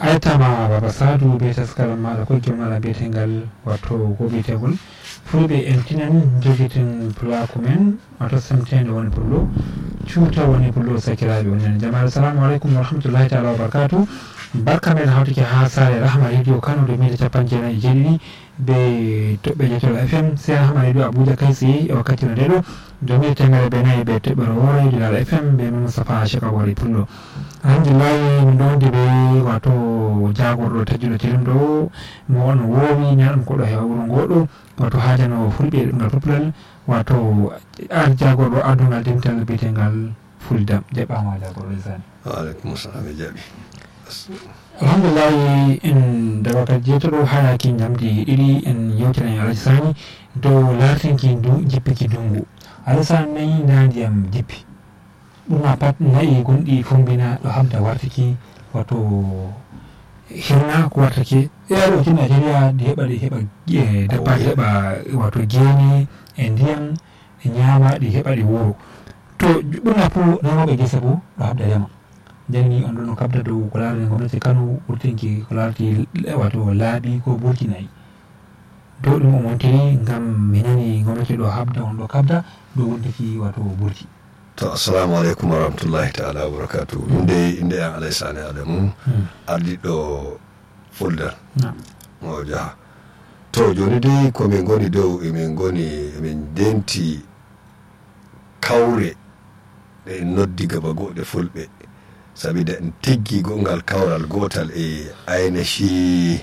aitama baba sadu be taskaran maɗa ko gimala biyetengal wato ko biyetegol fulɓe eltinan jogitin pulaku men wato semtede woni pullo cuuta woni pullo sakiraɓe onen jamaɗa assalamu aleykum wa rahmatullahi taala wa barakatu barka men hawtike ha sare rahma radio kano do mille capan jeenayi jeeɗiɗi be toɓɓe jetol fm se rahma radio abuja kay tsaye e wakkati no ndeɗo do mille temere be nayyi be toɓɓere woore dilal fm be moustapha cheka wari pullo alhamdulillahi min ɗo wondi ɓe wato jagorɗo tajjuɗo tilim ɗo mo on woowi ñaɗum koɗo hewa wuro ngoɗo wato hajano fulɓe ngal poplal wato ar jagorɗo adungal dimtal biyetengal fuldam jaɓɓama jagorɗo sani waaleykum salam e jaɓi alhamdulillahi en dawakal jeetoɗo hayaki jamdi ɗiɗi en yewtinan alaji sani dow lartinki du jippiki dungu alaji sani nayi nda ndiyam jippi ɓurna pat nayi gonɗi fombina ɗo habda wartiki wato hirna ko wartake ɗeɗo ti nigeria ɗi heɓa ɗi heɓa dabba ɗi heɓa wato gene e ndiyam e ñama ɗi heɓa ɗi wuro to ɓurna fo remoɓe gese bo ɗo habda rema janni on ɗo no kabda dow ko larani gomnati kano ɓurtinki ko larati wato laaɓi ko burtinayi dow ɗum o wontiri ngam mi nani gomnati ɗo habda on ɗo kabda dow wontiki wato burti to assalamu aleykum wa rahmatullahi taala wa barakatu inde inde en alay sane adamu ardiɗo fuldan o jaha to joni dey komin goni dow emin goni emin denti kawre ɗe noddi gaba goɗe fulɓe sabida en tiggi gongal kawral gotal e ainihi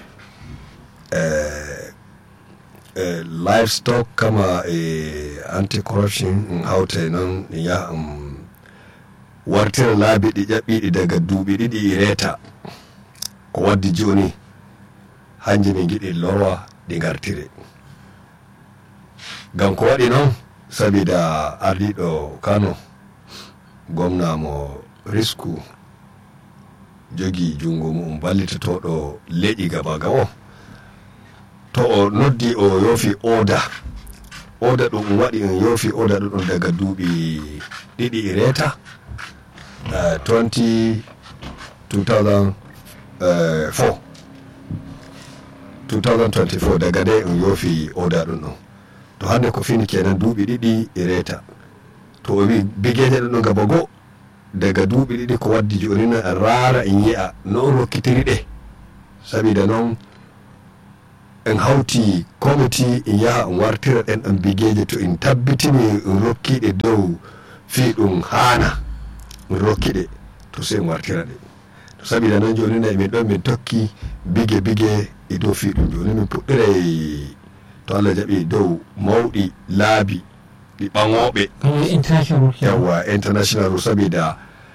eh, eh, livestock kama e anti corruption in hawta noon ɗi yaha um, wartira laabi ɗi ƴaɓɓiɗi daga duuɓi ɗiɗi reta ko waddi joni hanje min giɗi lorwa ɗi gartire ngam ko waɗi noon sabida ardiɗo kano gomna mo risku jogi jungo mum ballitotoɗo leƴi gabaga o to o noddi o yofi oda oda ɗum waɗi en yofi oda ɗuɗum daga duuɓi ɗiɗi e reta uh, 20 2004 2024 daga nde en yofi oda ɗum ɗon to hande ko fini kenan duuɓi ɗiɗi e reta to o wi bigeje ɗum ɗo gaba goo daga duuɓi ɗiɗi ko waddi joni no en raara en yi'a no on rokkitiri ɗe sabida noon en hawti comiti en yaha en wartira ɗen ɗon bigeje to en tabbitini en rokkiɗe dow fi ɗum haana en rokkiɗe to sey en wartira ɗe to sabida noon joni no emin ɗon min tokki bige bige e dow fi ɗum joni min puɗɗiray to allah jaɓi dow mawɗi laabi ɗi ɓaŋoɓe yawa international sabida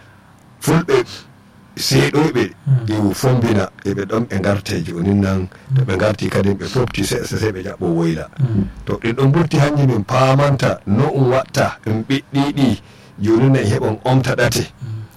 fulɓe seeɗoyɓe ɗi fombina eɓe ɗon ɓe garte joni nan to ɓe garti kadi ɓe fofti seeɗa sey ɓe ƴaɓɓo woyla to ɗin ɗon ɓurti hanji min pamanta no um watta ɗum ɓiɗɗiɗi joni nan heɓon omta ɗate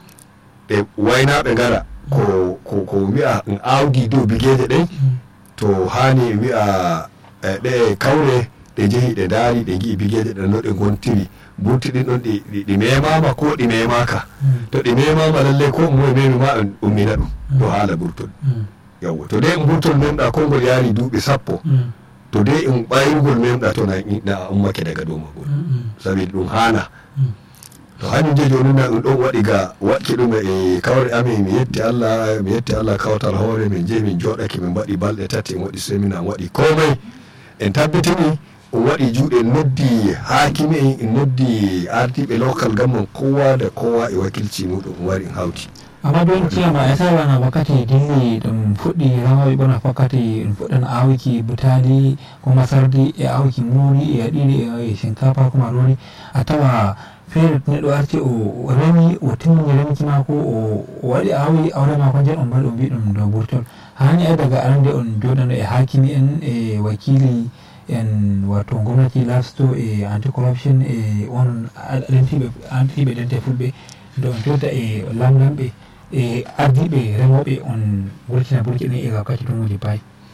ɓe waynaɓe gara ko ko ko wi'a n awdi dow bigeje ɗen to hani wi'a ɗe kawre ɗe jehi ɗe daari ɗe gi'i bigeje ɗe no ɗe gontiri burti ɗin ɗon ɗi memama ko ɗi memaka to ɗi memama lallai ko moe memi ma en ummina ɗum ɗo haala burtol yawwa to de en burtol memɗa kongol yaari duuɓi sappo to de en ɓayrugol memɗa to na ummake daga dow magol sabi ɗum hana to hanyum je joni na ɗum ɗon waɗi ga waɗki ɗum e kawre amin mi yetti allah mi yetti allah kawtal hoore min jehi min joɗake min mbaɗi balɗe tati en waɗi semina en waɗi komai en tabbitini on waɗi juuɗe noddi hakimi en en noddi ardiɓe local gamman kowa da kowa e wakilci muɗum on wari en hawti amma don ciyama e tawana wakkati dilli ɗum fuɗɗi rawaɓe ɓona wakkati ɗum fuɗɗan awiki butali ko masardi e awiki muri e aɗiɗi e shinkafa ko marori a tawa feere neɗɗo arti o remi o timmini remki mako o waɗi awi awre mako nden on mbaɗi o mbi ɗum dow burtol hani ay daga arande on joɗano e hakimi en e wakili en wato gomnati lasto e anti corruption e on rentiɓe antiɓe dente fulɓe nde on jotta e lamlamɓe e ardiɓe remoɓe on wurtina burki ɗin e wakkati tumuji payi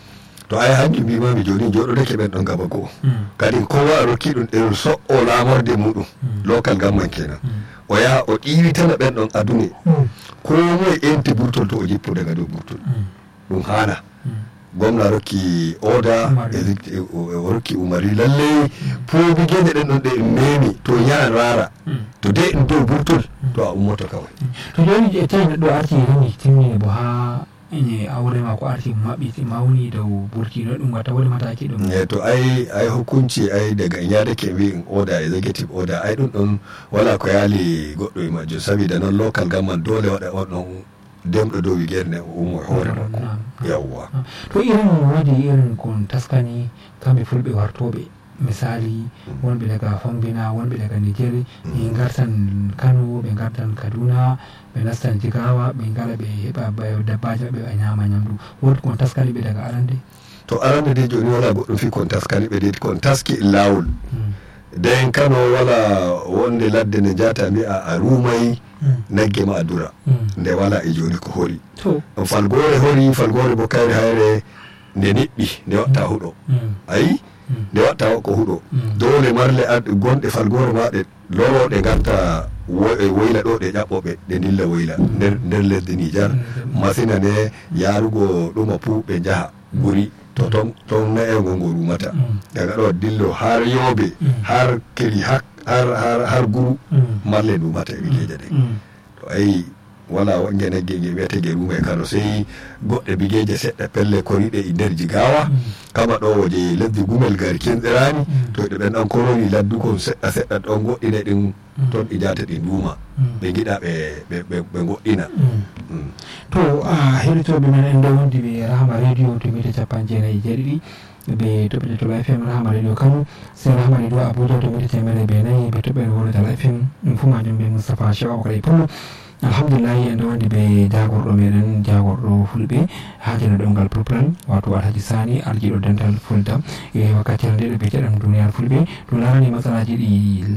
to ai hanjum mbimami joni joɗodake ɓen ɗon gaba goo Mm. kadi kowa a rokki ɗum ɗen so'o lamorde muɗum Mm. local gamman kenan Mm. o yaha o ɗiwitana ɓen ɗon adune Mm. ko moye enti burtol to o jippo daga dow burtol Mm. ɗum hana Mm. gomna rokki oda Umari. e zik- e- o o rokki umari lallay poobi gueɗe ɗen ɗon ɗe en memi to yahan rara Mm. to de ɗum dow burtol to a ummoto kawai to joni e tawi neɗɗo arti rini timmini bo ha e aure mako arti maɓɓiti mawni dow burti no ɗum watta woni mataki ɗum e to ai ai hukunci ai daga in yadake wi in oda executive order ai ɗum ɗon wala ko yaali goɗɗo e majjum sabida noon local gamman dole waɗa on ɗon demɗo dow wigere nde o ummo e hoore makko Naam. yawwa to irin wodi irin kon taskani kamɓe fulɓe wartoɓe misali wonɓe daga fombina wonɓe daga niger ɓe gartan kano ɓe gartan kaduna ɓe nastan jigawa ɓe ngara ɓe heɓa ba- dabbaji maɓɓe ɓe ñama ñamdu wodi kon taskani ɓe daga arande to arande de joni wala goɗɗum fi kon taskani ɓe de kon taski lawol Mm. nden kano wala wonde ladde nde jata mbi'a a rumayi Mm. nagge ma a dura Mm. nde wala e joni ko hori to falgore hori falgore bo kayre hayre nde niɓɓi nde watta huɗo Mm. ayi Mm. nde watta ko huɗo Mm. dole marle ad gonɗe falgore ma ɗe loroɗe garta wo- e woyla ɗo ɗe ƴaɓɓoɓe ɗe dilla woyla nder nder lesdi nijar Mm. masina nde yarugo ɗuma pu ɓe jaha guri to ton ton naego ngo rumata Mm. daga ɗo dillo har yobe Mm. har kiri har har har, har guru Mm. marle ɗumata e bigeje ɗen Mm. to ayi wala wonge nagge nge wiyete ge ruma e kano sey goɗɗe bigeje seɗɗa pelle koriɗe e nder jigawa Mm. kama ɗo je lesdi gumel gari kenɗirani Mm. to ɗe ɓen ɗan koroni laddukon seɗɗa seɗɗa ɗon goɗɗine ɗin Mm. ton ɗi jata ɗi duuma Mm. ɓe giɗa ɓe ɓe- ɓe ɓe goɗɗina Mm. Mm. to a heɗitoɓe men en ɗo wondi ɓe rahama radio to mita capan jeenayyi jeeɗiɗi ɓe toɓɓe toɓa fm rahama radio kano se rahama radio abuja to mita temere be nayyi ɓe toɓɓe wonadal fm ɗum fu majum ɓe moustapha chew abakary pullo alhamdulillahi en ɗo wondi ɓe jagorɗo meɗen jagorɗo fulɓe hajino ɗemgal pulplan wato alhaji sani arjiɗo dental fulda e wakkatire nde ɗo biyeteɗam duniyar fulɓe ɗum larani matsalaji ɗi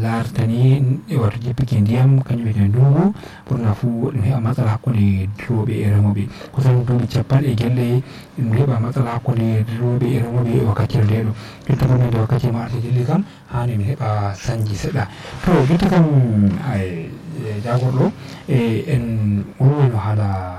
lartani e wato jippiki ndiyam kañum wiyete ndungu ɓurna fu ɗum heɓa matsala hakkude rewɓe e remoɓe kusan duuɓi capanɗe gelle ɗum heɓa matsala hakkude rewɓe e remoɓe e wakkatire nde ɗo jotta kam nde wakkati mo arti dilli kam hani min heɓa sañji seɗɗa to jotta kam ay, e jagorɗo e en wolwino haala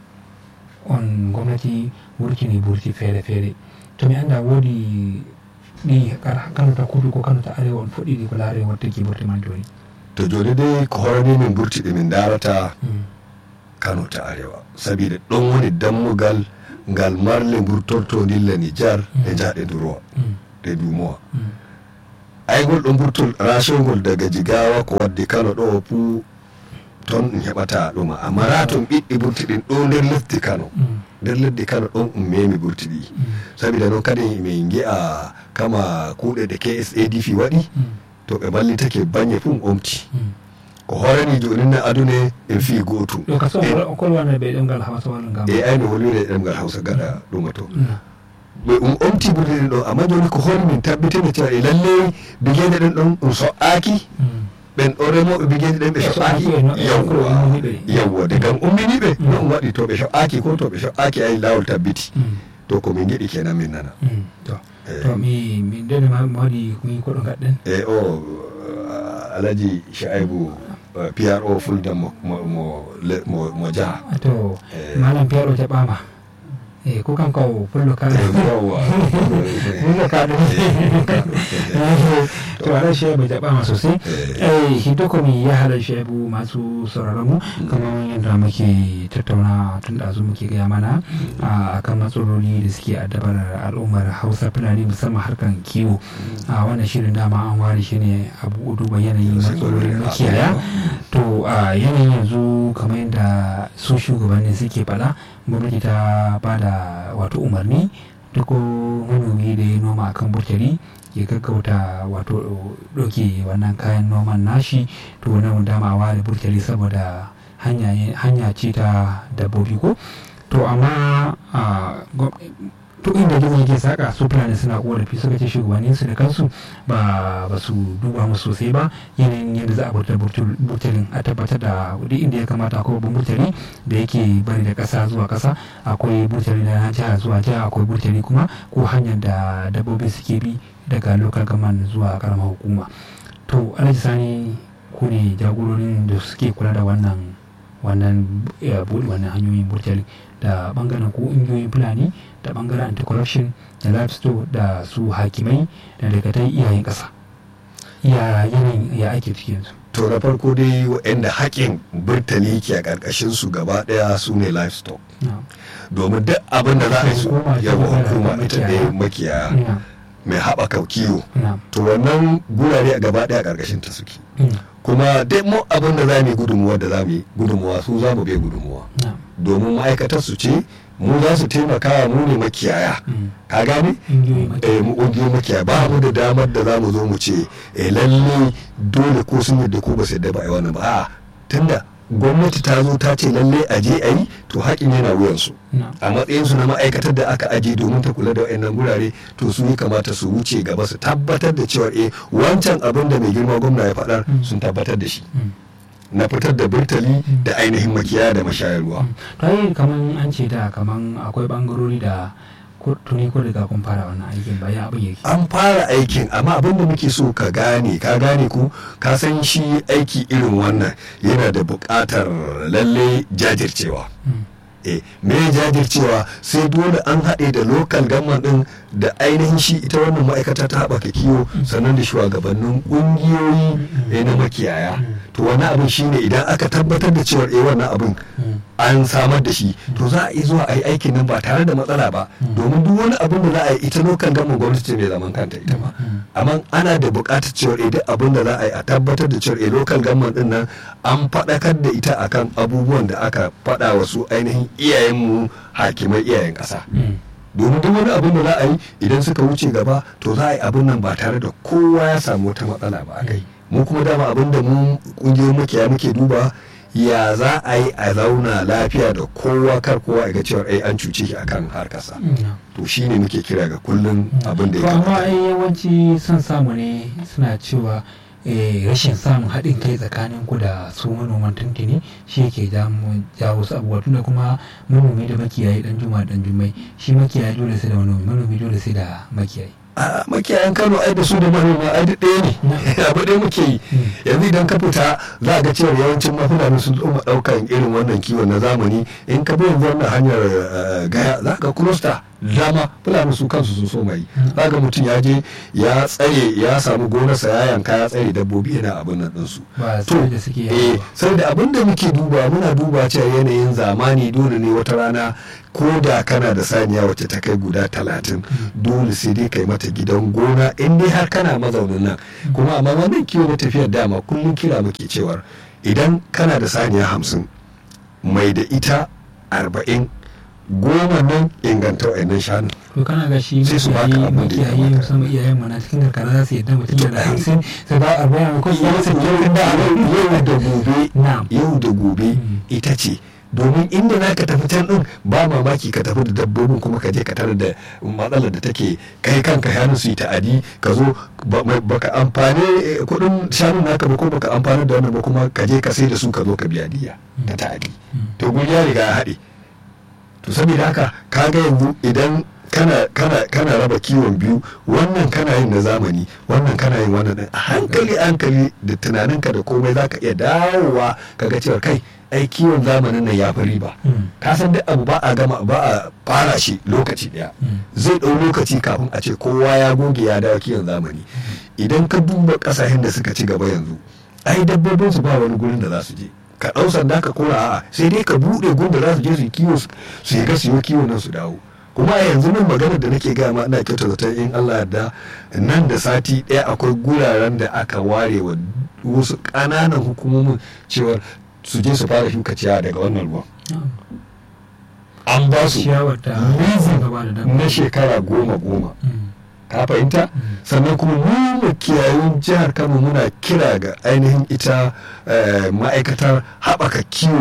on gomnati wurtini burti feere feere to mi anda woodi ɗi kara kano ta kudu ko kano ta arewa on foɗɗiɗi ko laare wattaki burti man joni to joni dai ko horani min burtiɗe min darata Mm. kano ta arewa sabida ɗon woni dammugal ngal marle burtorto dilla nijar e Mm. jaɗe durowa Mm. ɗe dumowa Mm. aygol ɗon burtol rationgol daga jigawa ko waddi kano ɗo fu ton ɗum heɓata ɗuma amma na ton ɓiɗɗi burti ɗin ɗo nder lesdi kano Mm. nder leddi kano ɗon ɗum memi burti ɗi Mm. sabida noon kadi min gi'a kama kuuɗe ɗe ksadf waɗi Mm. to ɓe ballitake baŋnge fu omti Mm. ko horani joni na adune en fi gotum ɗo ka so o kolwana ɓe ɗemgal hawsawal ngam e ayno holwire ɗemgal hawsa gaɗa ɗuma to Mm. ɓe um omti burti ɗin ɗo amma joni ko hori min tabbitene cewa e lalle bigeje ɗen ɗon ɗum so'aki Mm. ɓen ɗo remoɓe bigeje ɗen ɓe Ɓe so'aki so'aki, no- yawwa ummini ɓe. yawwa de gam umminiɓe Mm. no ɗum waɗi to ɓe so'aki ko to ɓe so'aki ay lawol tabbiti Mm. to ko min giɗi kenan min nana Mm. to Eh. to mi mi ndene ma mi waɗi mi koɗo gaɗɗen e o uh, alaji shaibu uh, pro fulda mo, mo, mo, le- mo, mo jaha to Eh. malam piyaɗo jaɓama e ko kanko o pullo ka yawwa pullo ka ɗum to aɗa chebu jaɓama sosai eh hiddo komi yahaɗa chebu masu sauraron mu kamar yadda muke tattauna tun ɗazu muke gaya mana a kan matsaloli da suke addabar al'ummar hausa fulani musamman harkan kiwo a wannan shirin dama an ware shi ne abu duba yanayin matsalolin makiyaya to a yanayin yanzu kamar yadda su shugabanni suke faɗa gwamnati ta ba da wato umarni duk manomi da ya noma akan burtali ya gaggauta wato ɗauke wannan kayan noman nashi to nan dama a ware burtali saboda hanya ce ta dabbobi ko to amma to inda gizo yake saka su fulani suna korafi suka ce shugabannin su da kansu ba ba su duba musu sosai ba yanayin yadda za a burta burtalin a tabbatar da duk inda ya kamata akwai babban burtali da yake bari da kasa zuwa kasa akwai burtali na jiha zuwa jiha akwai burtali kuma ko hanyar da dabbobi suke bi daga local government zuwa karamar hukuma to alhaji sani ku ne jagororin da suke kula da wannan wannan buɗe wannan hanyoyin burtali da bangaren ko ingiyoyin fulani da bangaren anti-corruption da livestock da su hakimai da dakatai iyayen ƙasa ya yanayin ya ake cikin su to na farko dai waɗanda haƙin burtali ke a ƙarƙashin su gaba ɗaya su ne livestock domin duk abin da za a yi su yawa hukuma ita ne makiyaya mai haɓaka kiwo to wannan gurare a gaba ɗaya ƙarƙashin ta suke kuma dai mu abin da za mu yi gudunmuwa da za mu yi gudunmuwa su za mu bai gudunmuwa domin ma'aikatar su ce mu za su taimaka mu ne makiyaya ka gane eh mu ƙungiyoyin makiyaya ba mu da damar da za mu zo mu ce eh lalle dole ko sun yadda ko ba su yadda ba a yi wannan ba a tunda gwamnati ta zo ta ce lalle a je a yi to haƙin yana wuyansu a matsayinsu na ma'aikatar da aka aje domin ta kula da wayannan gurare to su yi kamata su wuce gaba su tabbatar da cewa eh wancan abin da mai girma gwamna ya faɗar sun tabbatar da shi na fitar da burtali da ainihin makiyaya da mashayarwa. to yi kaman an ce da kaman akwai bangarori da tuni ko daga kun fara wannan aikin ba ya abin yake an fara aikin amma abin da muke so ka gane ka gane ku ka san shi aiki irin wannan yana da buƙatar lalle jajircewa eh me jajircewa sai dole an haɗe da lokal gamman ɗin da ainihin shi ita wannan ma'aikata ta haɓaka kiwo sannan da shugabannin ƙungiyoyi na makiyaya to wani abin shine idan aka tabbatar da cewar eh wannan abin an samar da shi to za a yi zuwa a yi aikin nan ba tare da matsala ba domin duk wani abin da za a yi ita lokal gamman gwamnati mai zaman kanta ita ma amma ana da buƙatar cewar eh duk abin da za a yi a tabbatar da cewar eh lokal gamman ɗin nan an faɗakar da ita akan abubuwan da aka faɗa wasu ainihin iyayenmu hakimai iyayen ƙasa domin duk wani abin da za a yi idan suka wuce gaba to za a yi abin nan ba tare da kowa ya samu wata matsala ba a kai mu kuma dama abin da mu kungiyoyin makiyaya muke duba ya za a yi a zauna lafiya da kowa kar kowa ga cewa ai an cuce shi akan harkarsa to shine muke kira ga kullum abin da ya kamata amma ai yawanci son samu ne suna cewa rashin samun haɗin kai tsakanin ku da su manoman tuntuni shi yake jawo su abubuwa tunda kuma manomi da makiyayi dan juma dan jummai shi makiyayi dole sai da manomi manomi dole sai da makiyayi a makiyayan kano ai da su da manoma ai duk ɗaya ne abu ɗaya muke yi yanzu idan ka fita za a ga cewa yawancin mafulani sun tsoma ɗaukan irin wannan kiwon na zamani in ka bi yanzu wannan hanyar gaya za ka kurosta dama fulani su kansu sun so mai za ga mutum ya je ya tsare ya samu gonarsa ya yanka ya tsare dabbobi yana abin nan ɗinsu to eh sai da abin da muke duba muna duba cewa yanayin zamani dole ne wata rana ko da kana da saniya wacce ta kai guda talatin dole sai dai kai mata gidan gona in dai har kana mazaunin nan kuma amma wannan kiwo na tafiyar dama kullum kira muke cewar idan kana da saniya hamsin mai da ita arba'in goma nan inganta wa'annan shanu to kana ga shi sai su baka abin da ya makiyayi kamata musamman iyayen mu na cikin karkara za su yadda mutum To, yana da ai. hamsin sai ba a bayan ko ya rasa yau da yau da gobe na'am yau da gobe Mm. ita ce domin inda za ka tafi can din ba mamaki ka tafi da dabbobin kuma ka je ka tarar da matsalar da take kai kanka hannun su yi ta'adi ka zo ba- mai- baka amfani eh, kudin shanun naka ba ko baka amfani da wannan ba kuma ka je ka sai da su ka zo ka biya diya ta ta'adi to guri ya riga ya haɗe to saboda haka kaga yanzu idan kana kana kana raba kiwon biyu wannan kana yin na zamani wannan kana yin wannan din a hankali hankali da tunaninka da komai zaka iya dawowa kaga cewa kai ai kiwon zamanin nan ya fi riba Mm. ka san duk abu ba a gama ba a fara shi lokaci daya Mm. zai ɗau lokaci kafin a ce kowa ya goge ya dawo kiwon zamani idan ka duba ƙasashen da suka ci gaba yanzu ai dabbobin su ba wani gurin da za su je ka ɗau sanda ka kora a'a sai dai ka buɗe gurin da za su je su yi kiwo su su yi su yi kiwo nan su dawo kuma a yanzu nan maganar da nake gaya ma ina kyauta zaton in Allah yarda nan da sati ɗaya akwai guraren da aka ware wa wasu ƙananan hukumomin cewar su je su fara shuka ciyawa daga wannan ruwan an ba su ciyawar da leasing gaba da dabba na shekara goma goma Mm. ka fahimta sannan kuma mu makiyayun jihar kano muna kira ga ainihin ita eh, ma'aikatar haɓaka kiwo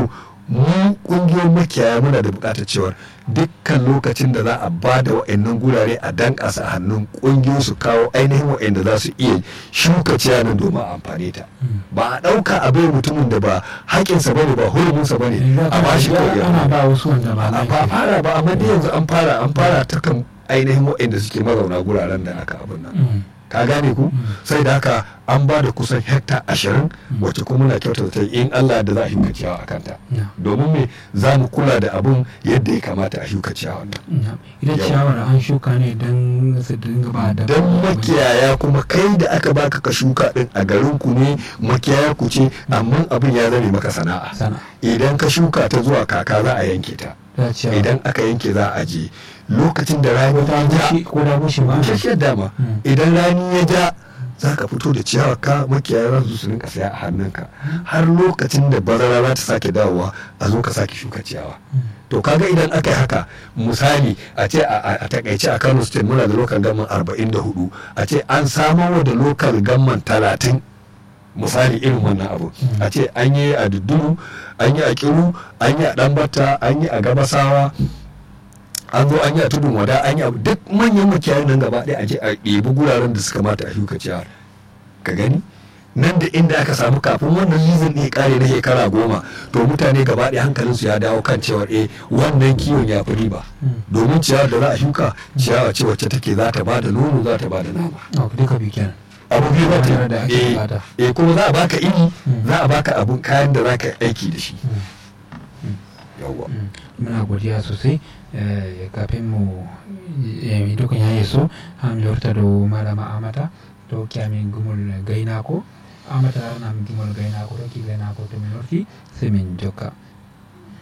mu kungiyoyin makiyaya muna da bukatar cewar dukkan lokacin da za a ba da wa'annan gurare a danka su a hannun kungiyoyi su kawo ainihin wa'anda za su iya shuka ciyanin domin a amfane ta ba a ɗauka a bai mutumin da ba haƙinsa ba ne ba hurumunsa ba ne a ba shi kawai ana ba wasu wanda ba a ba fara ba amma dai yanzu an fara an fara ta kan ainihin wa'anda suke mazauna guraren da aka abin nan ka gane ku sai da haka an ba da kusan hekta ashirin wacce kuma na kyautar ta in Allah da za a shuka ciyawa a kanta domin me za mu kula da abun yadda ya kamata a shuka ciyawa nan ita ciyawar an shuka ne don su dinga ba da don makiyaya kuma kai da aka baka ka shuka din a garin ku ne makiyaya ku ce amma abin ya zame maka sana'a idan ka shuka ta zuwa kaka za a yanke ta idan aka yanke za a je lokacin da rani ya ja ko da bushe ba shashiyar dama idan rani ya ja za ka fito da ciyawa ka makiyaya za su rinka saya a hannunka har lokacin da bazara za ta sake dawowa a zo ka sake shuka ciyawa to kaga idan aka yi haka misali a ce a takaice a kano state muna da lokal gamman arba'in da hudu a ce an samar da lokal gamman talatin misali irin wannan abu a ce an yi a dudduru an yi a kiru an yi a ɗanbata an yi a gabasawa an zo an yi a tudun wada an yi abu duk manyan makiyayin nan gaba ɗaya a je a ɗebi guraren da suka mata a shuka ciyawar ka gani nan da inda aka samu kafin wannan nizin ne kare na shekara goma to mutane gaba ɗaya hankalinsu ya dawo kan cewar eh wannan kiwon ya fi riba domin ciyawar da za a shuka ciyawa ce wacce take za ta ba da nono za ta ba da nama duka biyu kenan abu biyu ba Hanyar da ake eh bukata. eh kuma za a baka iri Mm. za a baka abun kayan da za ka yi aiki da shi yawwa muna godiya sosai eh, kafin mu eh, dukkan ya yi so am lorta do malama amata to kyamin gumul gainako amata nam gumul gainako to ki gainako to min lorti sai min joka